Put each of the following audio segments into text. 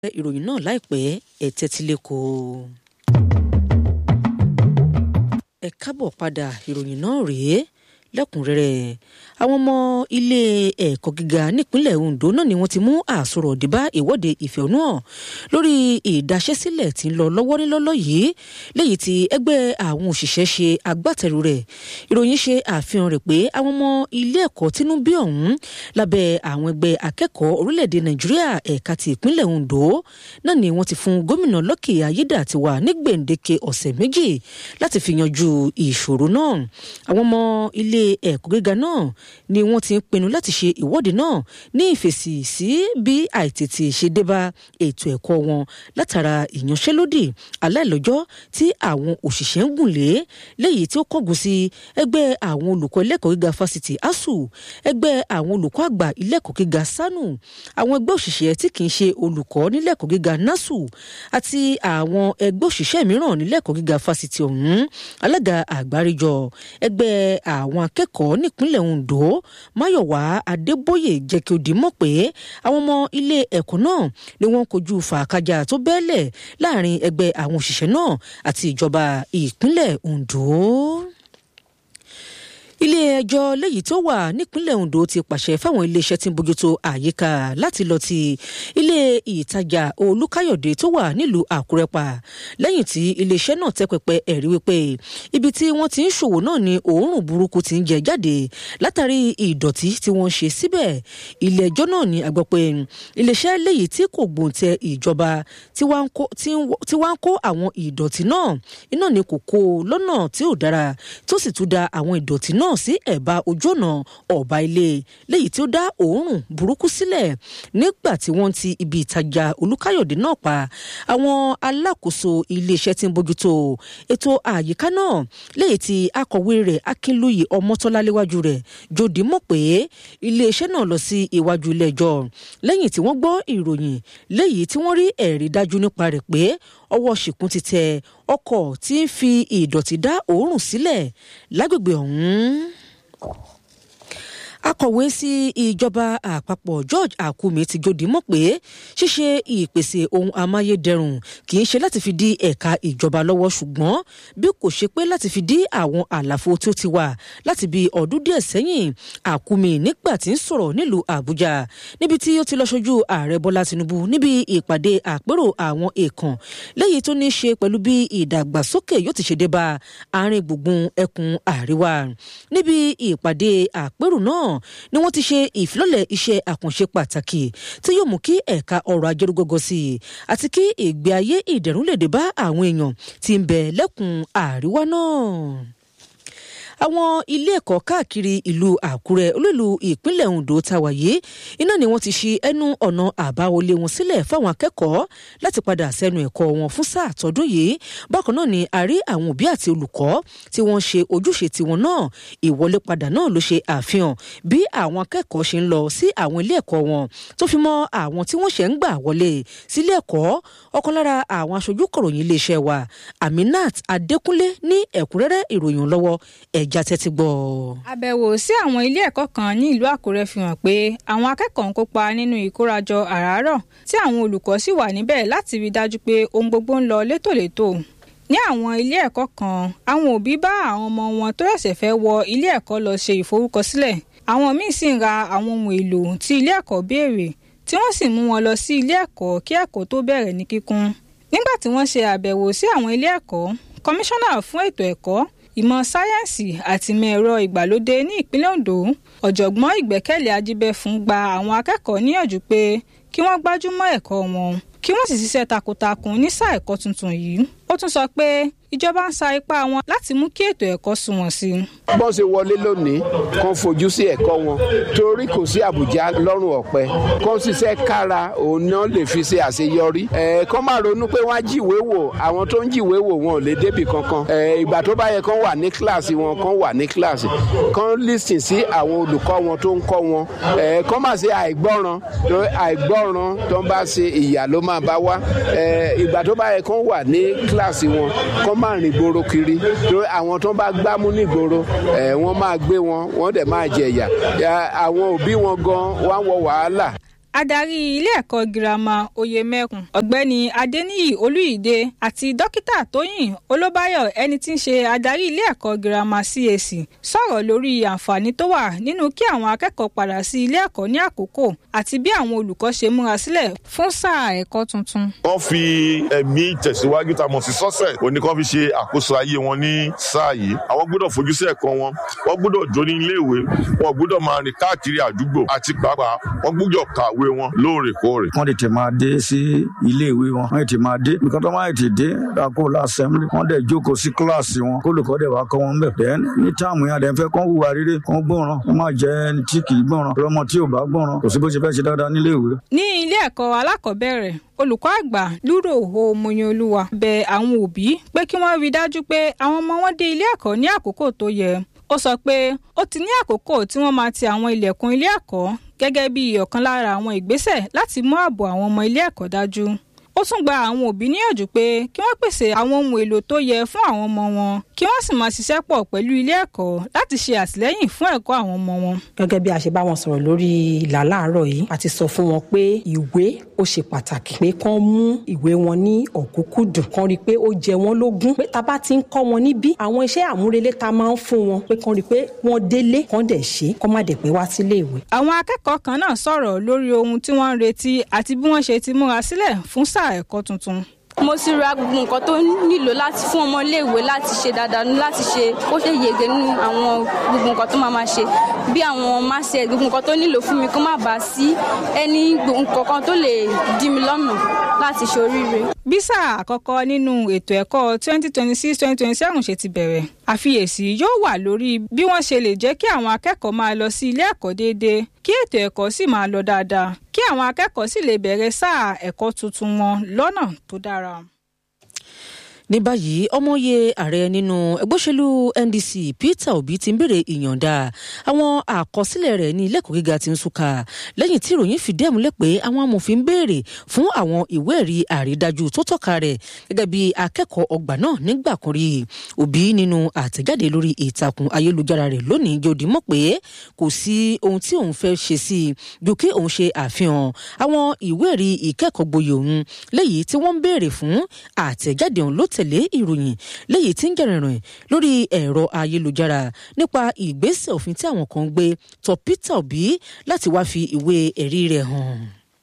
ìròyìn náà láìpẹ́ ẹ tẹ́tí lẹ́kọ̀ọ́. ẹ káàbọ̀ padà ìròyìn náà rèé lẹ́kùnrẹ́rẹ́ àwọn ọmọ ilé ẹ̀kọ́ gíga nípínlẹ̀ Ondo náà ni wọ́n ti mú àsọ̀rọ̀ dìbà ìwọ́de ìfẹ̀hónúhàn lórí ìdaṣẹ́sílẹ̀ tí ń lọ lọ́wọ́ nílọ́lọ́ yìí léyìí tí ẹgbẹ́ àwọn òṣìṣẹ́ ṣe agbátẹrù rẹ̀ ìròyìn ṣe àfihàn rẹ̀ pé àwọn ọmọ ilé ẹ̀kọ́ tínú bí ọ̀hún lábẹ́ àwọn ẹgbẹ́ akẹ́kọ̀ọ́ orílẹ̀-èdè Nàìjíríà ẹ̀ka ti ìpínlẹ̀ Ondo náà ni wọ́n ti fún gómìnà Lucky Ayédàtiwà ní gbèǹdéke ọ̀sẹ̀ méjì láti fi yanjú ìṣòro náà àwọn ọmọ ilé ẹ̀kọ́ gíga náà ni wọ́n ti ń pinnu láti ṣe ìwọ́de náà ní ìfèsì sí bí àìtètè ṣe débá ètò ẹ̀kọ́ wọn látara ìyanṣẹ́lódì aláìlọ́jọ́ tí àwọn òṣìṣẹ́ ń gùn lé léyìí tí ó kọ́gùn sí ẹgbẹ́ àwọn olùkọ́ ilé-ẹ̀kọ́ gíga fásitì ASUU ẹgbẹ́ àwọn olùkọ́ àgbà ilé-ẹ̀kọ́ gíga SANU àwọn ẹgbẹ́ òṣìṣẹ́ tí kì í ṣe olùkọ́ nílé-ẹ̀kọ́ gíga NASU àti àwọn ẹgbẹ́ òṣìṣẹ́ mìíràn nílé-ẹ̀kọ́ gíga fásitì ọ̀hún alága àgbáríjọ ẹgbẹ́ àwọn akẹ́kọ̀ọ́ nípínlẹ̀ Ondo Máyọ̀wá Adébóyè jẹ́ kí ó di mọ̀ pé àwọn ọmọ ilé ẹ̀kọ́ náà ni wọ́n kojú fàákájà tó bẹ́ẹ̀lẹ̀ láàrin ẹgbẹ́ àwọn òṣìṣẹ́ náà àti ìjọba ìpínlẹ̀ Ondo ilé-ẹjọ́ léyìí tó wà nípínlẹ̀ Ondo ti pàṣẹ fáwọn iléeṣẹ́ tí ń bójútó àyíká láti lọ ti ilé ìtajà Olúkáyọ̀dé tó wà nílùú Àkúrẹ́ pa lẹ́yìn tí iléeṣẹ́ náà tẹ́ pẹpẹ ẹ̀rí wípé ibi tí wọ́n ti ń ṣòwò náà ni òórùn burúkú ti ń jẹ jáde látàrí ìdọ̀tí tí wọ́n ṣe síbẹ̀ ilé-ẹjọ́ náà ni a gbọ́ pé iléeṣẹ́ léyìí tí kò gbòǹtẹ̀ ìjọba tí wọ́n ń kó àwọn ìdọ̀tí náà iná ni kò kó lọ́nà tí ò dára tó sì tún da àwọn ìdọ̀tí náà sí ẹ̀bá ojú ọ̀nà ọ̀bá ilé léyìí tí ó dá òórùn burúkú sílẹ̀ nígbà tí wọ́n ti ibi ìtajà olúkáyọ̀dé náà pa àwọn alákòóso iléeṣẹ́ tí ń bójútó ètò àyíká náà léyìí tí akọ̀wé rẹ̀ akínlóye ọmọtọ́lá léwájú rẹ̀ jòdì mọ̀ pé iléeṣẹ́ náà lọ sí iwájú ilé ẹjọ́ lẹ́yìn tí wọ́n gbọ́ ìròyìn léyìí tí wọ́n rí ẹ̀rí dájú nípa rẹ̀ pé ọwọ́ ṣìkún ti tẹ ọkọ̀ tí ń fi ìdọ̀tí dá òórùn sílẹ̀ lágbègbè ọ̀hún akọ̀wé sí ìjọba àpapọ̀ George Akume ti jòdì mọ̀ pé ṣíṣe ìpèsè ohun amáyédẹrùn kì í ṣe láti fi dí ẹ̀ka ìjọba lọ́wọ́ ṣùgbọ́n bí kò ṣe pé láti fi dí àwọn àlàfo tó ti wà láti bí ọdún díẹ̀ sẹ́yìn Akume nígbà tí ń sọ̀rọ̀ nílùú Àbújá níbi tí ó ti lọ ṣojú ààrẹ Bọ́lá Tinubu níbi ìpàdé àpérò àwọn èèkàn léyìí tó ní í ṣe pẹ̀lú bí ìdàgbàsókè yóò ti ṣe dé bá àárín gbùngbùn ẹkùn àríwá níbi ìpàdé àpérò náà ni wọ́n ti ṣe ìfilọ́lẹ̀ iṣẹ́ àkànṣe pàtàkì tí yóò mú kí ẹ̀ka ọrọ̀ ajé rúgọ́gọ́ sí i àti kí ìgbé ayé ìdẹ̀rùn lè dé bá àwọn èèyàn tí ń bẹ lẹ́kùn àríwá náà àwọn ilé ẹ̀kọ́ káàkiri ìlú àkúrẹ́ olúìlú ìpínlẹ̀ ondo tàwáyé iná ni wọ́n ti ṣí ẹnu ọ̀nà àbáwọlé wọn sílẹ̀ fáwọn akẹ́kọ̀ọ́ láti padà sẹ́nu ẹ̀kọ́ wọn fún sáà tọdún yìí bákan náà ni a rí àwọn òbí àti olùkọ́ tí wọ́n ṣe ojúṣe tiwọn náà ìwọlé padà náà ló ṣe àfihàn bí àwọn akẹ́kọ̀ọ́ ṣe ń lọ sí àwọn ilé ẹ̀kọ́ wọn tó fi mọ́ àwọn tí wọ́n ṣẹ̀ ń gbà wọlé sílé ẹ̀kọ́ ọ̀kan lára àwọn aṣojú kọ̀ròyìn iléeṣẹ́ wa Aminat Adékúnlé ní ẹ̀kúnrẹ́rẹ́ ìròyìn lọ́wọ́ ẹ̀ ẹja tẹ́tí gbọ́. àbẹ̀wò sí àwọn ilé ẹ̀kọ́ kan ní ìlú àkúrẹ́ fi hàn pé àwọn akẹ́kọ̀ọ́ ń kópa nínú ìkórajọ àràárọ̀ tí àwọn olùkọ́ sì wà níbẹ̀ láti rí dájú pé ohun gbogbo ń lọ létòlétò ní àwọn ilé ẹ̀kọ́ kan àwọn òbí bá àwọn ọmọ wọn tó ṣẹ̀ṣẹ̀ fẹ́ wọ ilé ẹ̀kọ́ lọ ṣe ìforúkọsílẹ̀ àwọn míì sì ń ra àwọn ohun èlò tí ilé ẹ̀kọ́ béèrè tí wọ́n sì mú wọn lọ sí ilé ẹ̀kọ́ kí ẹ̀kọ́ tó bẹ̀rẹ̀ ní kíkún nígbà tí wọ́n ṣe àbẹ̀wò sí àwọn ilé ẹ̀kọ́ kọmíṣánná fún ètò ẹ̀kọ́ ìmọ̀ sáyẹ́ǹsì àti ìmọ̀ ẹ̀rọ ìgbàlódé ní ìpínlẹ̀ Ondo ọ̀jọ̀gbọ́n ìgbẹ́kẹ̀lé ajíbẹ́fún gba àwọn akẹ́kọ̀ọ́ níyànjú pé kí wọ́n gbájúmọ́ ẹ̀kọ́ wọn kí wọ́n sì ṣiṣẹ́ takuntakun ní sáà ẹ̀kọ́ tuntun yìí ó tún sọ pé ìjọba ń sa ipá wọn láti mú kí ètò ẹ̀kọ́ sunwọ̀n sí i. bọ́n ṣe wọlé lónìí kan fojú sí ẹ̀kọ́ wọn torí kò sí àbùjá lọ́rùn ọ̀pẹ kan ṣiṣẹ́ kára òun náà lè fi ṣe àṣeyọrí. ẹ̀ kán máa ronú pé wọ́n á jíwèé wò àwọn tó ń jíwèé wò wọn ò lè débì kankan. ẹ̀ ìgbà tó bá yẹ kán wà ní kíláàsì wọn kán wà ní kíláàsì kán lísìn sí àwọn olùkọ́ wọn tó ń kọ́ wọn. ẹ̀ kán máa ṣe àìgbọ́ràn àìgbọ́ràn tó ń bá ṣe ìyà ló máa bá wá. ẹ̀ ìgbà tó bá yẹ kán wà ní kíláàsì wọn kán máa rìn gbòòrò kiri torí àwọn tó bá gbámú nígboro ẹ wọ́n máa gbé wọn wọ́n dẹ̀ máa jẹ̀yà àwọn òbí wọn gan wọ́n wọ wàhálà. adarí ilé ẹ̀kọ́ girama oyemekun ọ̀gbẹ́ni adeniyi olúyìde àti dókítà tóyìn olóbáyọ̀ ẹni tí ń ṣe adarí ilé ẹ̀kọ́ girama cac sọ̀rọ̀ lórí àǹfààní tó wà nínú kí àwọn akẹ́kọ̀ọ́ padà sí ilé ẹ̀kọ́ ní àkókò àti bí àwọn olùkọ́ ṣe múra sílẹ̀ fún sáà ẹ̀kọ́ tuntun. wọ́n fi ẹ̀mí tẹ̀síwájú tá a mọ̀ sí sọ́sẹ̀ òní kan fi ṣe àkóso ayé wọn ní sáà yìí àwọn gbọ́dọ̀ fojú sí ẹ̀kọ́ wọn wọ́n gbọ́dọ̀ jó ní iléèwé wọn gbọ́dọ̀ máa rìn káàkiri àdúgbò àti pàápàá wọ́n gbọ́dọ̀ kàwé wọn lóòrèkóòrè. wọ́n tètè máa dé sí iléèwé wọn wọ́n tètè máa dé nǹkan tó máa tètè dé dákó lásẹ̀mílì wọ́n dẹ̀ jókòó sí kíláàsì wọn kólùkọ́ dẹ̀ wá kọ́ wọn bẹ̀. then ní táàmù yẹn àdẹ̀fẹ́ kán hùwà rere kán gbọ́ràn wọ́n máa jẹ́ ẹni tí kì í gbọ́ràn ọmọ tí ò bá gbọ́ràn kò sí bó ṣe fẹ́ ṣe dáadáa níléèwé. ní ilé ẹ̀kọ́ alákọ̀ọ́bẹ̀rẹ̀ olùkọ́ àgbà lúrò omoyanolúwa bẹ àwọn òbí pé kí wọ́n rí i dájú pé àwọn ọmọ wọn dé ilé ẹ̀kọ́ ní àkókò tó yẹ ó sọ pé ó ti ní àkókò tí wọ́n máa ti àwọn ilẹ̀kùn ilé ẹ̀kọ́ gẹ́gẹ́ bí ọ̀kan lára àwọn ìgbésẹ̀ láti mú ààbò àwọn ọmọ ilé ẹ̀kọ́ dájú ó tún gba àwọn òbí níyànjú pé kí wọ́n pèsè àwọn ohun èlò tó yẹ fún àwọn ọmọ wọn kí wọ́n sì máa ṣiṣẹ́ pọ̀ pẹ̀lú ilé ẹ̀kọ́ láti ṣe àtìlẹ́yìn fún ẹ̀kọ́ àwọn ọmọ wọn. gẹ́gẹ́ bí a ṣe bá wọn sọ̀rọ̀ lórí ìlà láàárọ̀ yìí a ti sọ fún wọn pé ìwé ó ṣe pàtàkì pé kán mú ìwé wọn ní ọ̀kúnkúndùn kán rí i pé ó jẹ wọ́n lógún pé tá bá ti ń kọ́ wọn níbí àwọn iṣẹ́ àmúrelé tá máa ń fún wọn pé kán rí i pé wọ́n délé kán dẹ̀ ṣe kán má dẹ̀ pé wá sílé ìwé. àwọn akẹ́kọ̀ọ́ kan náà sọ̀rọ̀ lórí ohun tí wọ́n ń retí àti bí wọ́n ṣe ti múra sílẹ̀ fún sáà ẹ̀kọ́ tuntun mo ti ra gbogbo nǹkan tó nílò láti fún ọmọ iléèwé láti ṣe dáadáa láti ṣe ó ṣe yege nínú àwọn gbogbo nǹkan tó máa ma ṣe bí àwọn máṣe gbogbo nǹkan tó nílò fún mi kó má bàa sí ẹni nǹkan kan tó lè dí mi lọ́nà láti ṣe oríire. bí sáà àkọ́kọ́ nínú ètò ẹ̀kọ́ 2026-2027 ṣe ti bẹ̀rẹ̀ àfiyèsí yóò wà lórí bí wọ́n ṣe lè jẹ́ kí àwọn akẹ́kọ̀ọ́ máa lọ sí ilé ẹ̀kọ́ déédéé kí ètò ẹ̀kọ́ sì máa lọ dáadáa kí àwọn akẹ́kọ̀ọ́ sì lè bẹ̀rẹ̀ sáà ẹ̀kọ́ tuntun wọn lọ́nà tó dára ní báyìí ọmọye ààrẹ nínú ẹgbẹ́ òṣèlú ndc peter obi ti ń béèrè ìyọ̀ǹda àwọn àkọsílẹ̀ rẹ̀ ní ilé-ẹ̀kọ́ gíga ti ń súnkà lẹ́yìn tí ìròyìn fìdí ẹ̀ múlẹ̀ pé àwọn amòfin ń béèrè fún àwọn ìwé ẹ̀rí àrídájú tó tọ́ka rẹ̀ gẹ́gẹ́ bí akẹ́kọ̀ọ́ ọgbà náà nígbà kan rí obi nínú àtẹ̀jáde lórí ìtàkùn ayélujára rẹ̀ lónìí jòdì mọ̀ pé kò sí ohun tí òun fẹ́ ṣe sí i ju kí òun ṣe àfihàn àwọn ìwé ẹ̀rí ìkẹ́kọ̀ọ́ gboyè òun léyìí tí wọ́n ń béèrè fún àtẹ̀jáde òun ló tẹ̀ tẹ̀lé ìròyìn léyìí tí ń jẹ̀rìnrìn lórí ẹ̀rọ ayélujára nípa ìgbésẹ̀ òfin tí àwọn kan gbé tọ Peter Obi láti wá fi ìwé ẹ̀rí rẹ̀ hàn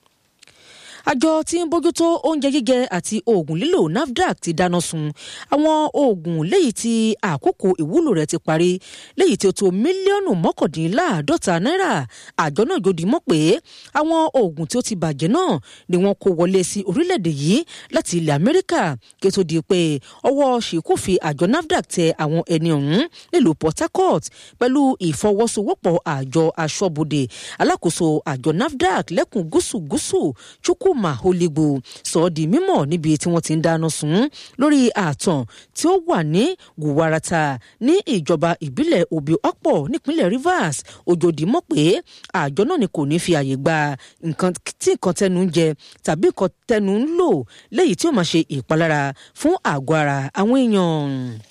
àjọ tí ń bójútó oúnjẹ jíjẹ àti oògùn lílò NAFDAC ti dáná sun àwọn oògùn léyìí tí àkókò ìwúlò rẹ̀ ti parí léyìí tí ó tó mílíọ̀nù mọ́kàndínláàádọ́ta náírà àjọ náà jòdì mọ́ pé àwọn oògùn tí ó ti bàjẹ́ náà ni wọ́n kó wọlé sí orílẹ̀-èdè yìí láti ilẹ̀ Amẹ́ríkà kí ó tó di pé ọwọ́ ṣìkú fi àjọ NAFDAC tẹ àwọn ẹni ọ̀hún nílùú Port Harcourt pẹ̀lú ìfọwọ́sowọ́pọ̀ àjọ aṣọ́bodè alákòóso àjọ NAFDAC lẹ́kùn gúúsù gúúsù chukwu Chuma Oligbo sọ ọ́ di mímọ̀ níbi tí wọ́n ti ń dáná sun lórí ààtàn tí ó wà ní Guwarata ní ìjọba ìbílẹ̀ Obi-Akpor nípínlẹ̀ Rivers òjòdì mọ̀ pé àjọ náà ni kò ní fi àyè gba nǹkan tí nǹkan tẹnu ń jẹ tàbí nǹkan tẹnu ń lò léyìí tí ó máa ṣe ìpalára fún àgọ́ ara àwọn èèyàn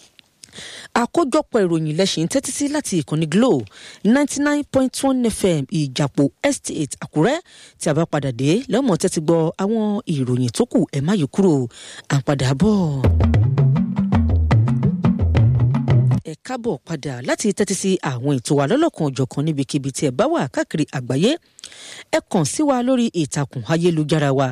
àkójọpọ̀ ìròyìn lẹ́sìn tẹ́tí sí láti ìkànnì Glo ninety nine point one FM ìjàpò estate Àkúrẹ́ tí a bá padà dé lẹ́mọ̀ tẹ́tí gbọ́ àwọn ìròyìn tó kù ẹ̀ má yí kúrò à ń padà bọ̀. ẹ káàbọ̀ padà láti tẹ́tí sí àwọn ètò wa lọ́lọ́kan òjọ̀kan níbikíbi tí ẹ bá wà káàkiri àgbáyé ẹ kàn sí wa lórí ìtàkùn ayélujára wa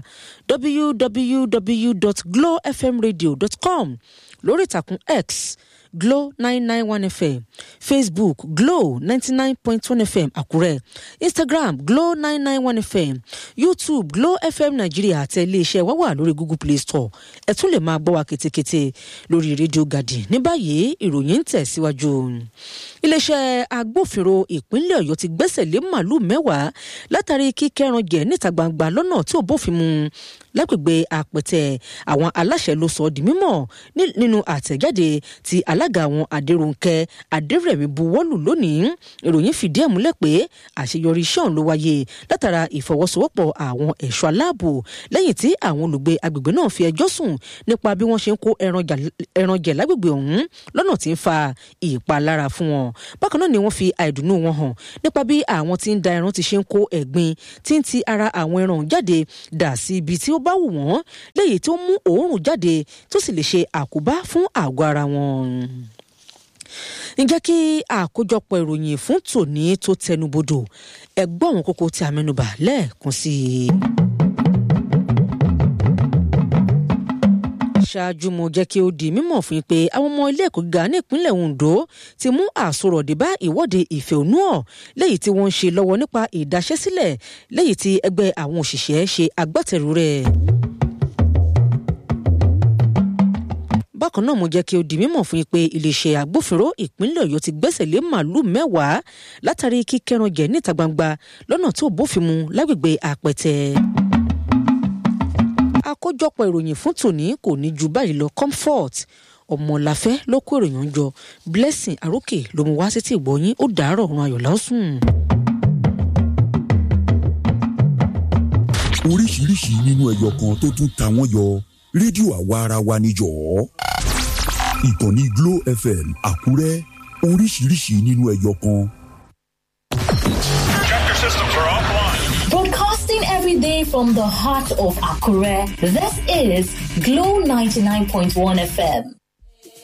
www.glowfmradio.com lórí ìtàkùn X Glo nine nine one FM Facebook Glo ninety nine point one FM Àkúrẹ́ Instagram Glo nine nine one FM YouTube Glo FM Nàìjíríà àti iléeṣẹ́ wa wà lórí Google Play Store ẹ tún lè máa gbọ́ wa ketekete lórí rédíò Gàdì ní báyìí ìròyìn ń tẹ̀síwájú. iléeṣẹ́ agbófinró ìpínlẹ̀ Ọ̀yọ́ ti gbẹ́sẹ̀ lé màálù mẹ́wàá látàrí kíkẹ́ran jẹ níta gbangba lọ́nà tí ò bófin mu lágbègbè àpẹtẹ àwọn aláṣẹ ló sọ di mímọ̀ nínú àtẹ̀jáde tí alága àwọn adéròǹkẹ́ adérẹ̀mí buwọ́lù lónìí ìròyìn fìdí ẹ̀ múlẹ̀ pé àṣeyọrí iṣẹ́ ọ̀hún ló wáyé látara ìfọwọ́sowọ́pọ̀ àwọn ẹ̀ṣọ́ aláàbò lẹ́yìn tí àwọn olùgbé agbègbè náà fi ẹjọ́ sùn nípa bí wọ́n ṣe ń kó ẹran jẹ lágbègbè ọ̀hún lọ́nà tí ń fa ìpalára fún wọn bákan náà ni wọ́n fi àìdùnnú wọn hàn nípa bí àwọn tí ń da ẹran ti ṣe ń kó ẹ̀gbin tí ń ti ara àwọn ẹran jáde dà sí ibi tí ó bá wù wọ́n léyìí tó mú òórùn jáde tó sì lè ṣe àkóbá fún àgọ́ ara wọn ǹjẹ́ kí àkójọpọ̀ ìròyìn fún tòní tó tẹnubodò ẹgbọ́n àwọn kókó tí a mẹ́nubà lẹ́ẹ̀kan sí i. ṣáájú mo jẹ́ kí ó di mímọ̀ fún yín pé àwọn ọmọ ilé ẹ̀kọ́ gíga ní ìpínlẹ̀ Ondo ti mú àsọ̀rọ̀dé bá ìwọ́de ìfẹ̀hónúhàn léyìí tí wọ́n ń ṣe lọ́wọ́ nípa ìdaṣẹ́sílẹ̀ léyìí tí ẹgbẹ́ àwọn òṣìṣẹ́ ṣe agbátẹrù rẹ̀. bákan náà mo jẹ́ kí ó di mímọ̀ fún yín pé iléeṣẹ́ agbófinró ìpínlẹ̀ Ọ̀yọ́ ti gbẹ́sẹ̀ lé màálù mẹ́wàá látàrí kíkẹ́ran jẹ níta gbangba lọ́nà tó bófin mu lágbègbè àpẹtẹ àkójọpọ̀ ìròyìn fún tòní kò ní ju báyìí lọ comfort ọmọláfẹ́ ló kó ìròyìn jọ blessing arókè ló mú wá sétí ìgbọ́yín ó dàárọ̀ ọ̀run ayọ̀ lásùn. oríṣiríṣi nínú ẹyọ kan tó tún ta wọ́n yọ rédíò àwa ara wa níjọ́ ìkànnì Glo FM Àkúrẹ́ oríṣiríṣi nínú ẹyọ kan. Broadcasting every day from the heart of Akure, this is Glow 99.1 FM.